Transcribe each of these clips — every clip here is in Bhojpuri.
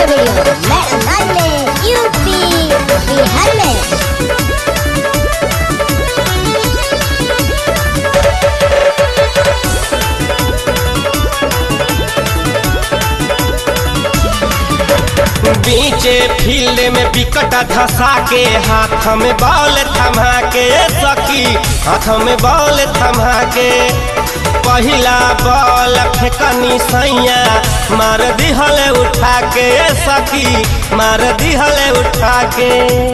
ऑडियो वीडियो मैं अंदाज में यूपी बिहार में बीचे फील्ड में विकट धसा के हाथ में बॉल थमा के सखी हाथ में बॉल थमा के पहिला बॉल फेकनी सैया मार दिहले उठा के सखी मार दिहले उठा के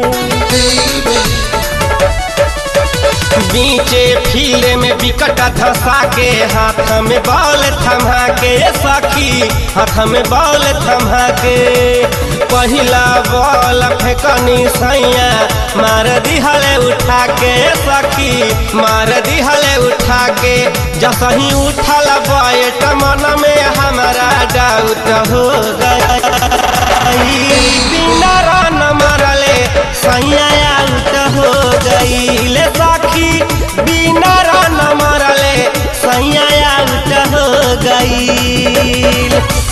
बीचे फील्ड में विकट धसा के हाथ में बॉल थमा के सखी हाथ में बॉल थमा के पहिला बॉल फेकनी सैया मार दिहले उठा के सखी मार दिहले उठा के जसही उठल बैट मन में हमारा डाउट हो गई बिना रन मरले सैया आउट हो गई सखी बिना रन मरले सैया आउट हो गई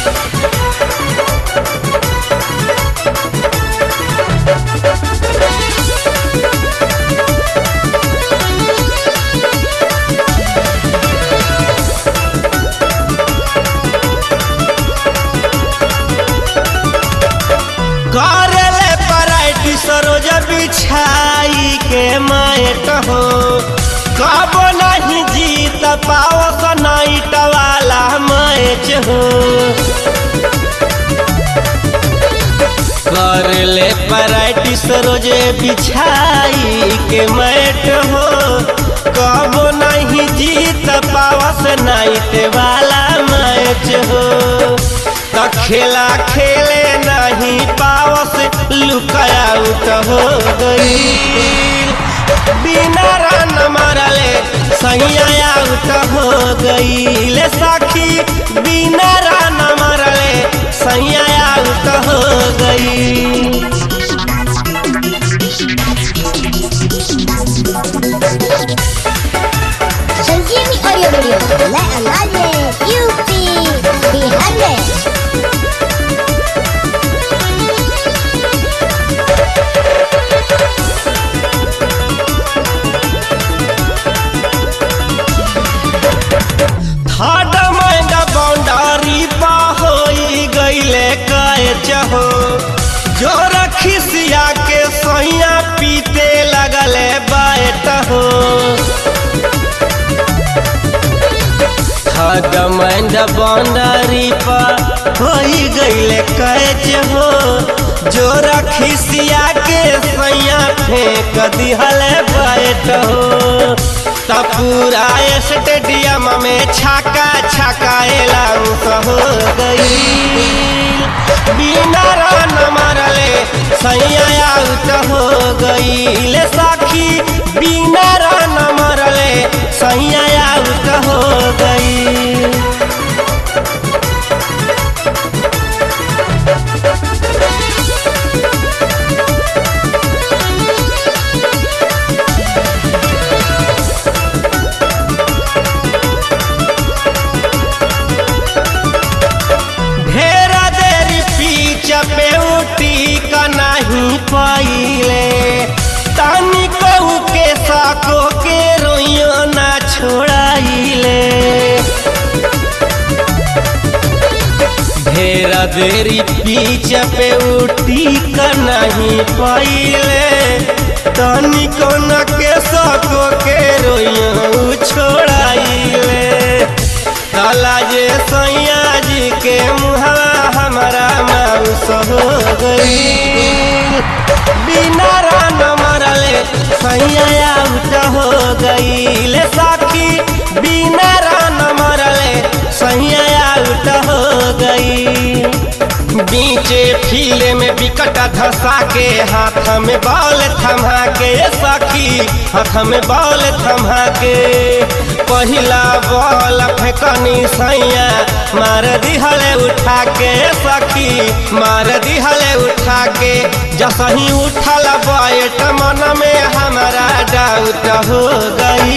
करले पराइटी सरोज बिछाई के मायट हो कब नहीं जीत पाओ नाइट वाला मैच हो करले पराइटी सरोज बिछाई के मैट हो कब नहीं जीत पावस नाइट वाला मैच हो त खेला खेले नहीं पावस लुकाया आउट हो गई बिना रन मारले सही आउट हो गई ले साखी बिना रन मारले सही आउट हो गई संजीवनी ऑडियो वीडियो मैं अंदाज में यूपी बिहार में थर्ड माइंड बाउंड्री पा होई गईले कैच हो जो रखिसिया के सैया पीते लगले बैट हो थर्ड माइंड बाउंड्री पा होई गईले कैच हो जो रखिसिया के सैया फेंक दिहले बैट हो त पूरा स्टेडियम में छाका छाका एलाउंस हो गई बिना रन मारले सैया आउट हो गई ले साखी बिना रन मारले सैया आउट हो गई ढेरा देरी पीछ पे उठी का नहीं पाइले तानी कहू के साको के रोइयो ना छोड़ाइले ढेरा देरी पीछ पे उठी का नहीं पाइले तानी कौन के साको के रोइयो छोड़ाइले काला जे सैया जी के मुहवा हमारा माउस हो गई बिना रान मरले सैया आउट हो गई ले साखी बिना रान मरले सैया आउट हो गई बीचे फील्ड में विकट धसा के हाथ में बॉल थमा के सखी हाथ में बॉल थमा के पहिला बॉल फेकनी सैया मार दिहले उठा के सखी मार दिहले उठा के जसही उठल बैट मन में हमारा डाउट हो गई